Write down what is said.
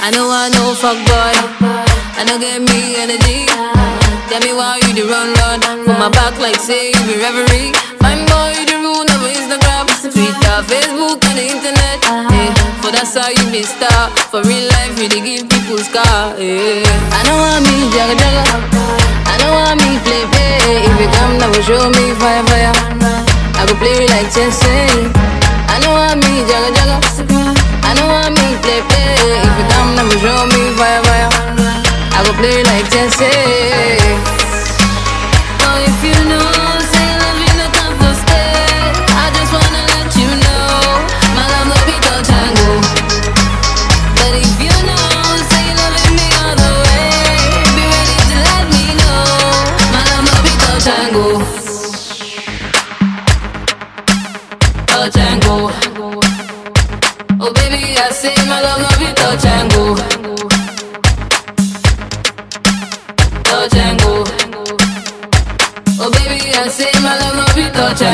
I know I know fuck boy. I know get me energy. Tell me why you the run run. Put my back like say you be reverie. Fine boy, you the rule of Instagram, Twitter, Facebook, and the internet. Yeah. For that's how you be star. For real life, you dey give people scar. Yeah. I know I me jagga jagga. I know I me play play. If you come now, show me fire fire. I go play you like chess. eh. I know I me jagga jagga. I know I me play play. If you come now, show me fire fire. I go play you like chess. eh. Oh, if you know, say love you not come for stay. I just wanna let you know, my love no be touch and go. But if you know, say you loving me all the way, be ready to let me know, my love no be touch and go. Touch and go. Oh baby, I say my love no be touch and go. Touch and go. Oh baby, I say my love no be touch and